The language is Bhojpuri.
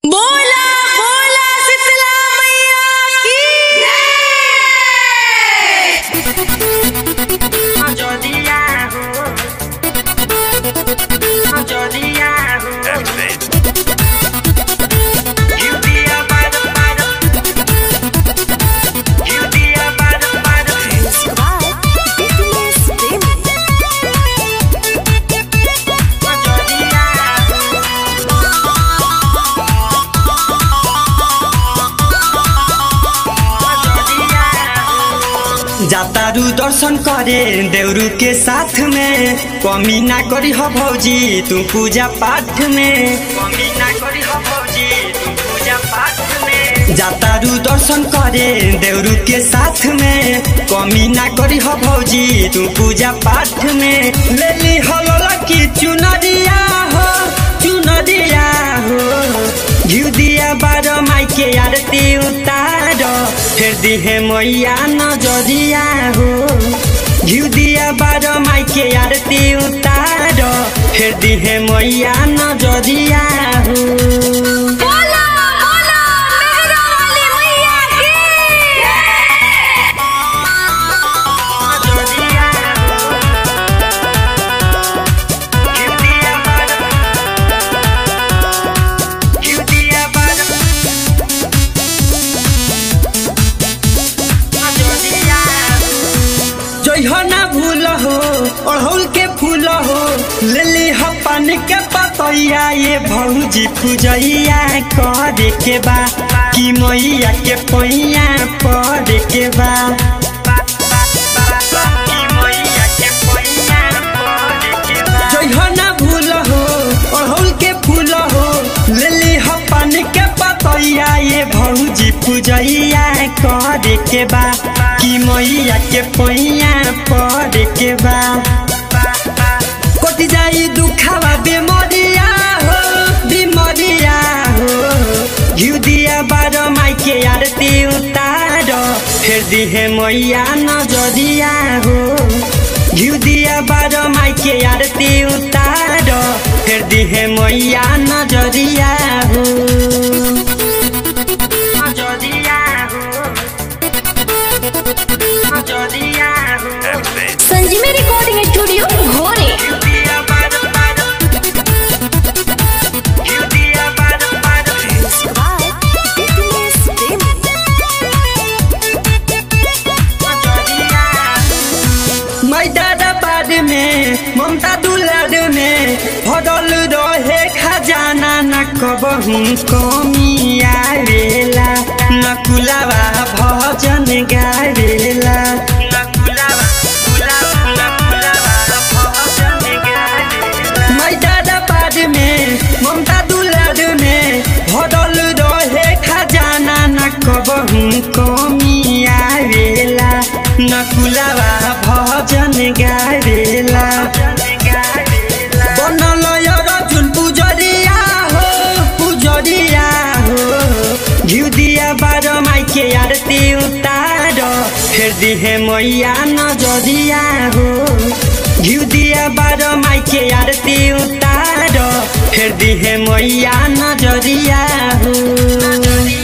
बोला बोला शीतला मैया की Jodiya ho Jodiya ho You be a bada bada You be a bada bada Jodiya जातारू दर्शन करे देवरू के साथ में कमी ना करी हो भौजी तू पूजा पाठ में कमी ना करी हो भौजी तू पूजा पाठ में जातारू दर्शन करे देवरू के साथ में कमी ना करी हो भौजी तू पूजा पाठ में ले ली हो की चुनरिया हो चुनरिया हो घिउ दिया बारो माई के आरती उतारो फिर दिहे मैया नजरिया हो घिउ दिया बारो माई के आरती उतारो फिर दिहे मैया नजरिया हो बोला बोला मेहरा वाली मैया की Jodiya You be a bada You be a bada Jodiya जइहो ना भूल हो अड़हुल के फूल हो ले ली हो पानी के पतैया ये भौजी पूजैया करे के बा कि मैया के पैया पड़े के बा जइहो ना भूल हो अड़हुल के फूल हो ले ली हो पानी के पतैया ये भौजी पूजैया करे के बा कि मैया के पैया पड़े के बा कटि जाई दुखावा बेमरिया हो बेमरिया हो घिउ दिया बारो माई के आरती उतारो फिर दिहे मैया नजरिया हो घिउ दिया बारो माई के आरती उतारो फिर दिहे मैया नजरिया हो संजीवी रिकॉर्डिंग स्टूडियो भोरे मैदाना बाद में ममता दुलार में भरल रहे खजाना न कबहू कमी आवेला न कुलावा भजन गावेला मैदाना बाद में ममता दुलार में भरल रहे खजाना न कबहू कमी आवेला न कुलावा भजन गावेला बनल अर्जुन पुजरिया हो पुजरिया हो घिउ दिया बारो माई के आरती उतारो फिर दिहे मैया नजरिया हो घिउ दिया बारो माई के आरती उतारो फिर दिहे मैया नजरिया हो